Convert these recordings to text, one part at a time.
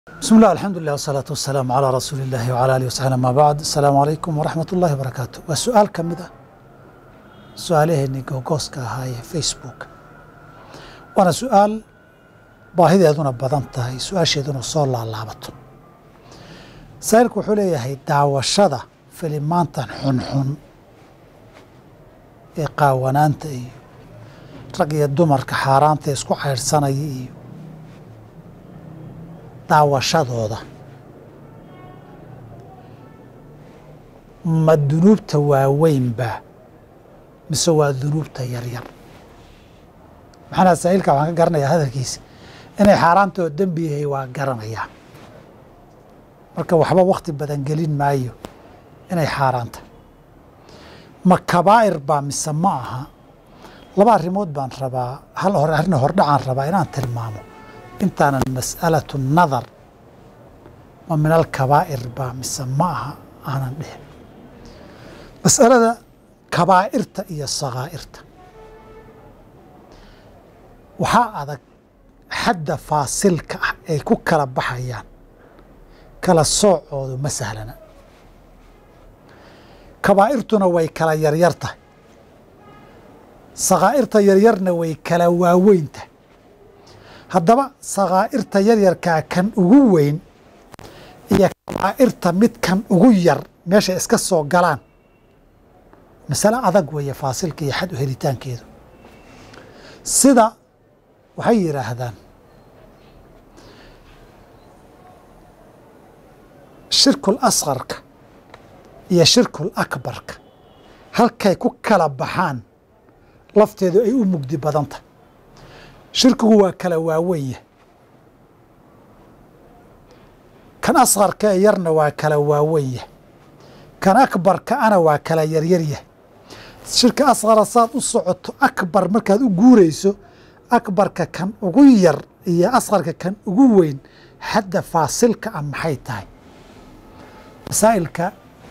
بسم الله الحمد لله والصلاة والسلام على رسول الله وعلى آله وصحبه ما بعد السلام عليكم ورحمة الله وبركاته waa su-aal ka mid ah su-aalaheennii googooska ahaa ee facebook waana su-aal baahideeduna badan tahay su-aasheeduna soo laalaabato saa'ilku wuxuu leeyahay daawashada filimaantan xunxun ee qaawanaanta iyo rag iyo dumarka xaaraanta ee isku caydhsanaya iyo daawashadooda ma dunuubta waaweynba mise waa dunuubta yaryar maxanaa saa'ilka waxaan ka garanayaa hadalkiisa inay xaaraantoo dembi yahay waa garanayaa marka waxba wakhti badan gelin maayo inay xaaraanta ma kabaa'ir baa mise ma aha laba arrimood baan rabaa hal hore arrin hordhacaan rabaa inaan tilmaamo intaanan mas'alatu nadar ma min alkabaa'ir baa mise ma aha aanan dhihin mas'alada kabaa'irta iyo sakaa'irta waxaa adag xadda faasilka ah ay ku kala baxayaan kala soocoodu ma sahlana kabaa'irtuna way kala yaryar tahay sakaa'irta yaryarna way kala waaweyn tahay haddaba sakaa'irta yaryarkaa kan ugu weyn iyo kabaa'irta mid kan ugu yar meeshay iska soo galaan masale adag weeye faasilka iyo xad u helitaankeedu sida waxay yidhaahdaan shirkul askarka iyo shirkul akbarka halkay ku kala baxaan lafteedu ay u mugdi badan tahay shirkigu waa kala waaweyn yahay kan askarka ee yarna waa kala waaweyn yahay kan akbarka ana waa kala yaryar yahay shirka asqara saad u socoto akbar markaad u guurayso akbarka kan ugu yar iyo asqarka kan ugu weyn xadda faasilka ah maxay tahay masaa'ilka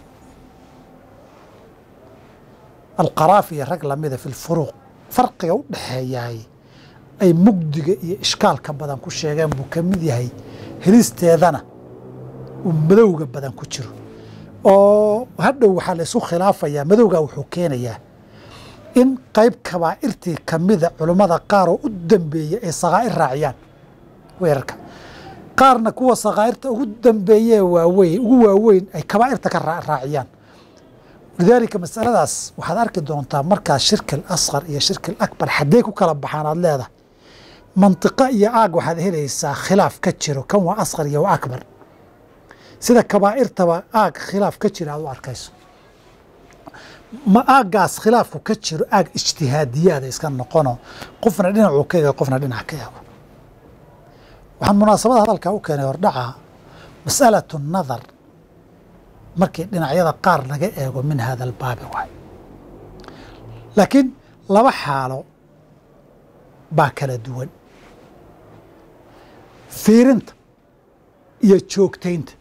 alqaraafi iyo rag lamida fi lfuruuq farqiga u dhexeeyaay ay mugdiga iyo ishkaalka badan ku sheegeen buu ka mid yahay helisteedana uu madowga badan ku jiro oo hadhow waxaa la isu khilaafayaa madowgaa wuxuu keenayaa in qayb kabaa'irtii ka mida culummada qaar oo u dambeeya ay sakaa'ir raaciyaan weerarka qaarna kuwa sakaa'irta ugu dambeeyee waaweyn ugu waaweyn ay kabaa'irta ka raaciyaan lidaalika masaladaas waxaad arki doontaa markaas shirki alasqar iyo shirki alakbar xaddee ku kala baxaan aad leedahay mantiqo iyo aag waxaad helaysaa khilaaf ka jiro kan waa asqar iyo waa akbar sida kabaa'irtaba aag khilaaf ka jira aad u arkayso ma aaggaas khilaafku ka jiro aag ijtihaadiyaada iska noqono qofna dhinacuu ka eego qofna dhinac ka eego waxaan munaasabada hadalkaa u keenay hordhaca mas'alatu nadar markii dhinacyada qaar laga eego min hada albaabi waay laakiin laba xaalo baa kala duwan fiirinta iyo joogtaynta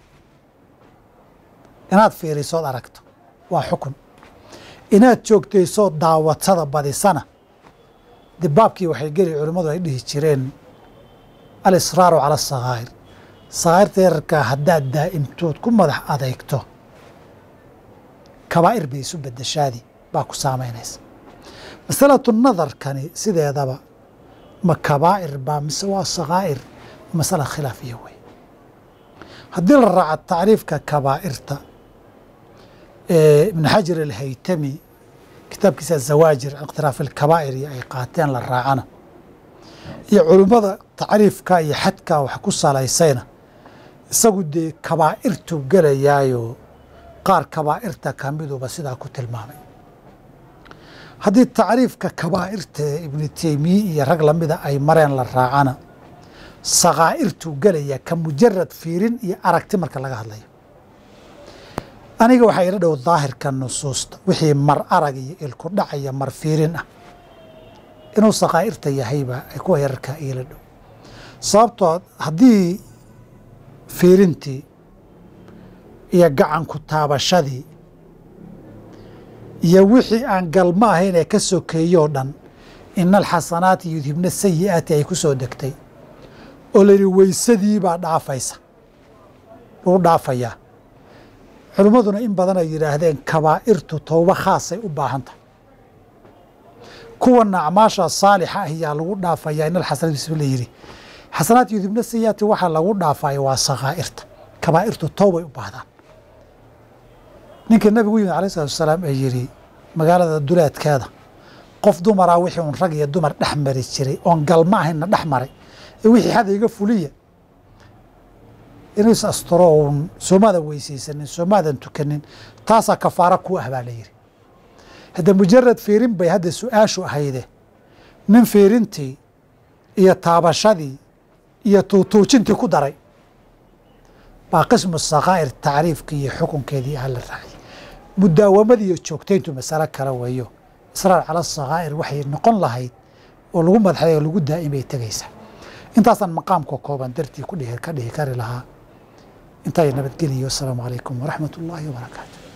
inaad fiirisood aragto waa xukun inaad joogtaysood daawatada badisana dee baabkii waxay geli culimmadu ay dhihi jireen alisraaru cala asakaa'ir sakaa'irta yararkaa haddaad daa'imtood ku madax adeegto kabaa'ir bay isu bedeshaadi baa ku saamaynaysa masalatu nadarkani sideedaba ma kabaa'ir baa mise waa sakaa'ir masala khilaafiya wey haddii la raaco tacriifka kabaa'irta ibn xajar alhaytami kitaabkiisa zawaajir ikhtilaaf alkabaa'ir iyo ay qaateen la raacana iyo culummada tacriifka iyo xadka wax ku salaysayna isagu dee kabaa'irtu gelayaayo qaar kabaa'irta ka miduba sidaa ku tilmaamay haddii tacriifka kabaa'irta ibnu teymiye iyo rag lamida ay mareen la raacana sakaa'irtuu gelayaa ka mujarad fiirin iyo aragti marka laga hadlayo aniga waxaa ila dhow daahirka nusuusta wixii mar arag iyo ilku dhacaya mar fiirin ah inuu sakaa'irta yahayba ay kuwa yararkaa iila dhow sababtoo haddii fiirintii iyo gacanku taabashadii iyo wixii aan galmo ahayn ee ka sokeeyoo dhan ina alxasanaati yudhibna sayi'aati ay ku soo degtay oo la yidhi weysadii baa dhaafaysa lagu dhaafayaa culimmaduna in badan ay yidhaahdeen kabaa'irtu towbo khaasay u baahan tahay kuwana acmaasha saalixa ah yaa lagu dhaafayaa in alxasanaat bismi la yidhi xasanaat yudibna sayaati waxaa lagu dhaafaya waa sakaa'irta kabaa'irtu towbay u baahdaan ninka nabigu yimid alayh salatu wasalaam ee yidhi magaalada duleedkeeda qof dumaraa wixii un rag iyo dumar dhex mari jiray oon galma ahaynna dhex maray ee wixii xada iga fuliya inuu is asturo uun soomaadan weysaysanin soomaadan tukanin taasaa kafaara ku ah baa la yidhi hadda mujarad fiirin bay hadda su-aashu ahayde nin fiirintii iyo taabashadii iyo tuutuujintii ku daray baa qismu sakaa'ir tacriifkii iyo xukunkeedii ah la raacay mudaawamadii iyo joogtayntu masalo kale weeyo israar cala sakaa'ir waxay noqon lahayd oo lagu madxay oo lagu daa'imay tegaysaa intaasaan maqaamka kooban dartii ku dhihi ka dhihi kari lahaa intaa nabadgeliyo asalaamu calaykum waraxmat ullaahi wabarakaatu